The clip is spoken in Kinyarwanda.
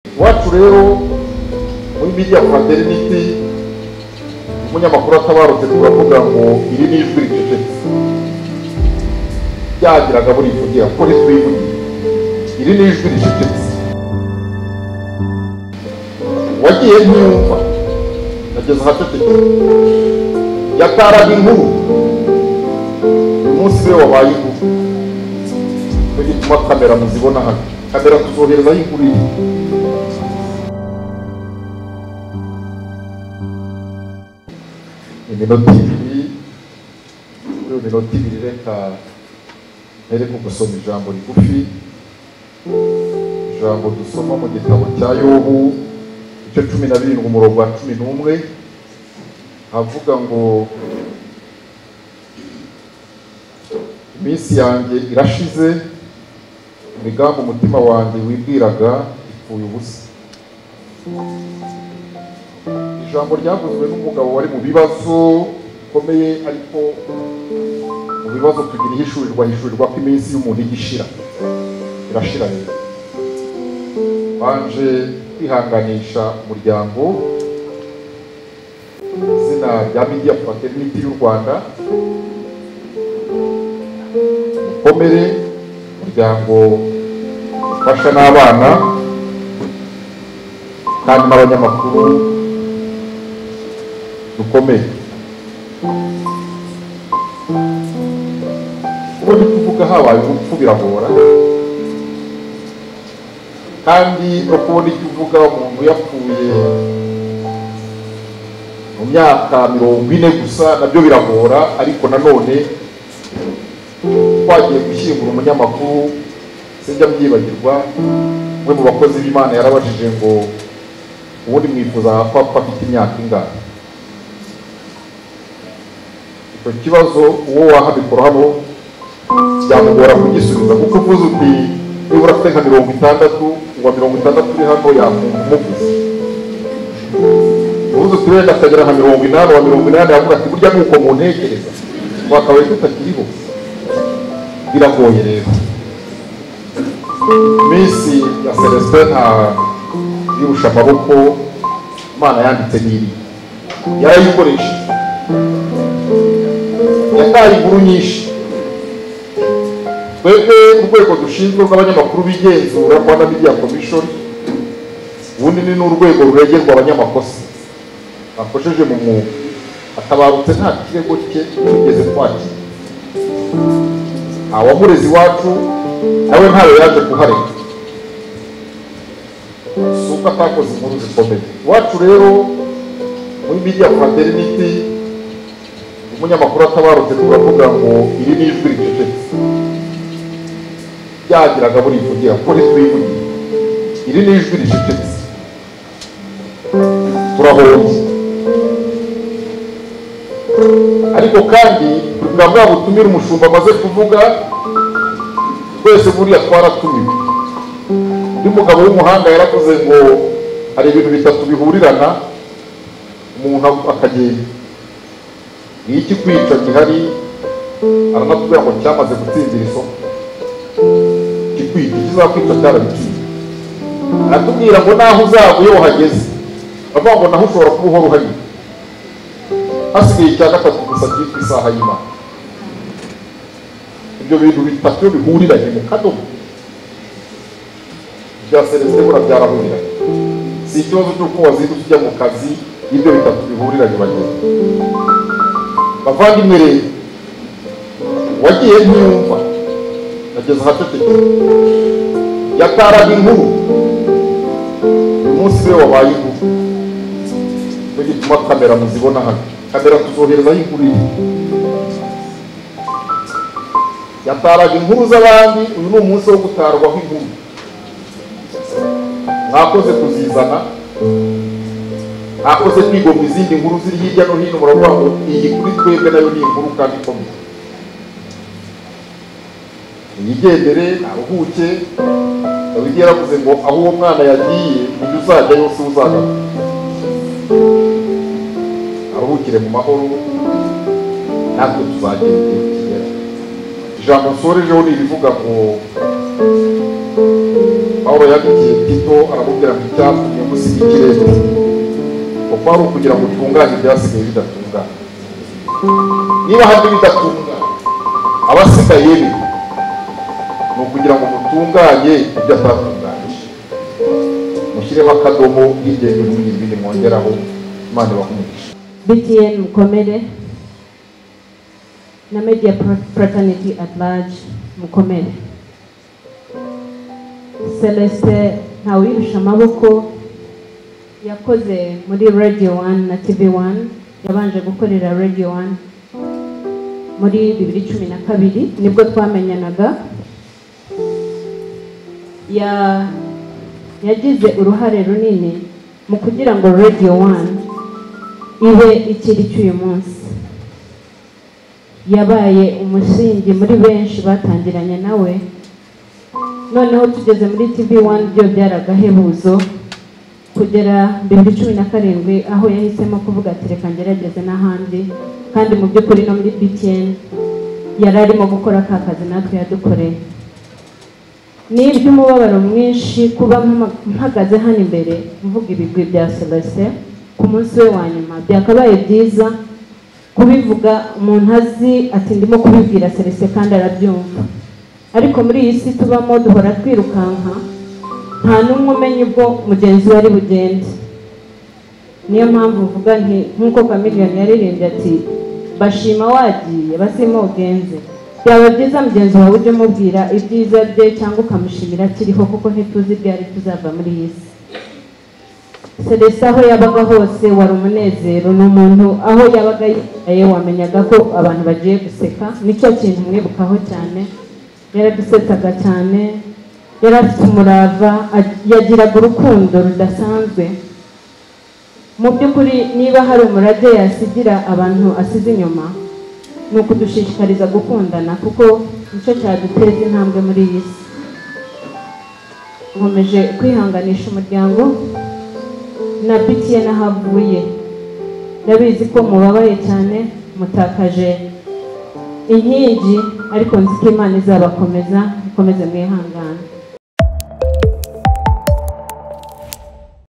iwacu rero muri biriya fraternity umunyamakuru atabarutse turavuga ngo iri ni ijwi ricecetse byagiraga buri kugira kuri twivuye iri ni ijwi ricecetse wagiye ntiyumva ageze ahacecetse yataraga inkuru umunsi we wabaye inkuru nicyo gituma kamera muzibona hano kamera tuzohereza y'inkuru iyi iminota ibiri kuri iyo minota ibiri reka mbere ko gusoma ijambo rigufi ijambo dusoma mu gitabo cya yobu icyo cumi na birindwi umurongo wa cumi n'umwe havuga ngo iminsi yanjye irashize imigambi umutima wanjye wibwiraga ipfuye ubusa ijambo ryavuzwe n'umugabo wari mu bibazo bikomeye ariko mu bibazo tugira ihishurirwa hishurirwa ko iminsi y'umuntu igishira irashira rero banje kwihanganisha umuryango izina rya media fraternity y'u rwanda mukomere umuryango ufasha n'abana kandi n'abanyamakuru dukomeye ubundi kuvuga habaye urupfu biragora kandi no kubona icyo uvuga umuntu yapfuye mu myaka mirongo ine gusa nabyo biragora ariko nanone twagiye gushyingura umunyamakuru sinjya byibagirwa umwe mu bakozi b'imana yarabajije ngo ubundi mwifuza papa afite imyaka ingana icyo kibazo uwo wahabikora hano byamugora kugisubiza kuko uvuze uti niba urafite nka mirongo itandatu uwa mirongo itandatu uri hano yakumva umuvuze uvuze uti wenda akagera nka mirongo inani uwa mirongo inani yavuga ati burya nuko muntekereza twakabaye tutakiriho biragoye rero iminsi ya celestin nta yirusha amaboko imana yanditse n'iri yarayikoresha yataye inkuru nyinshi twebwe urwego dushinzwe rw'abanyamakuru b'igenzura rwanda media commission ubundi ni n'urwego ruregerwa abanyamakosa bakojeje mu mwuga atabarutse nta kirego cye tugeze twakira awamurezi iwacu nawe ntayo yaje kuhareka si uko atakoze inkuru zikomeye iwacu rero muri media fraternity umunyamakuru atabarutse turavuga ngo iri ni ijwi ricecetse byagiraga burivugira kuri twivuye iri ni ijwi ricecetse turahombye ariko kandi bwa bwa butumire umushumba amaze kuvuga twese buriya twaratumiwe undi mugabo w'umuhanga yaravuze ngo hari ibintu bitatu bihurirana umuntu akagenda iyo ikikwica gihari aranatubwira ngo cyamaze gutsindira isoko ikikwica kizakwica cyarabitsinze aratubwira ngo naho uzaba iyo uhageze baravuga ngo naho ushobora kuba uhora uhari hasigaye icya gatatu gusa cyitwa isaha y'imana ibyo bintu bitatu bihuriranye mu kadomo ibya celestin bura byarahuriranye si ikibazo cy'uko wazindutse ujya mu kazi ibyo bitatu bihuriranye bagenzi bavandimwe rero wagiye ntiyumva ageze ahacecetse yataraga inkuru umunsi we wabaye inkuru nicyo gituma kamera muzibona hano kamera tuzohereza y'inkuru ye yataraga inkuru z'abandi uyu ni umunsi wo gutarwaho inkuru mwakoze kuzizana akoze kwigomwa izindi nkuru ziri hirya no hino muravuga ngo iyi kuri twebwe nayo ni inkuru kandi ikomeye uyigendere ntaruhuke ugiye yaravuze ngo aho uwo mwana yagiye ujye uzajya yose uzagaruka aruhukire mu mahoro natwe tuzagenda igihe kigera ijambo nsorejeho ni irivuga ngo pawulo yandikiye tito aramubwira ngo icyatumye musigikire kuko ari ukugira ngo utunganye ibyasigaye bidatunganye niba hari ibidatunganye abasigaye be ni ukugira ngo mutunganye ibyo atatunganyije mushyiremo akadomo n'ingendo n'ibindi bindi mwongeraho imana ibahumugisha BTN mukomere na media Pro- fraternity at large mukomere celestin ntawuyirusha amaboko yakoze muri radio one na tv one yabanje gukorera radio one muri bibiri cumi na kabiri nibwo twamenyanaga ya yagize uruhare runini mu kugira ngo radio one ibe ikiri cy'uyu munsi yabaye umusingi muri benshi batangiranye nawe noneho tugeze muri tv one byo byari agahebuzo kugera bibiri cumi na karindwi aho yahisemo kuvuga ati reka ngerageze n'ahandi kandi mu by'ukuri no muri btn yari arimo gukora ka kazi natwe yadukoreye ni iby'umubabaro mwinshi kuba mpama- mpagaze hano imbere mvuga ibigwi bya selese ku munsi we wa nyuma byakabaye byiza kubivuga umuntu azi ati ndimo kubibwira selese kandi arabyumva ariko muri iyi si tubamo duhora twirukanka nta n'umwe umenya ubwo mugenzi we ari bugende niyo mpamvu mvuga nti nk'uko kamiliyoni yaririmbye ati bashima wagiye basima ugenze byaba byiza mugenzi wawe ujye umubwira ibyiza bye cyangwa ukamushimira akiriho kuko ntituzi ibyari tuzava muri iyi si Celestin aho yabaga hose wari umunezero ni umuntu aho yabaga yicaye wamenyaga ko abantu bagiye guseka nicyo kintu mwibukaho cyane yaradusetsaga cyane yari afite umurava ag- yagiraga urukundo rudasanzwe mu by'ukuri niba hari umurage yasigira abantu asize inyuma ni ukudushishikariza gukundana kuko nicyo cyaduteza intambwe muri iyi si nkomeje kwihanganisha umuryango na bitiye n'ahavuye ndabizi ko mubabaye cyane mutakaje inkingi ariko nzi ko imana izabakomeza mukomeze mwihangane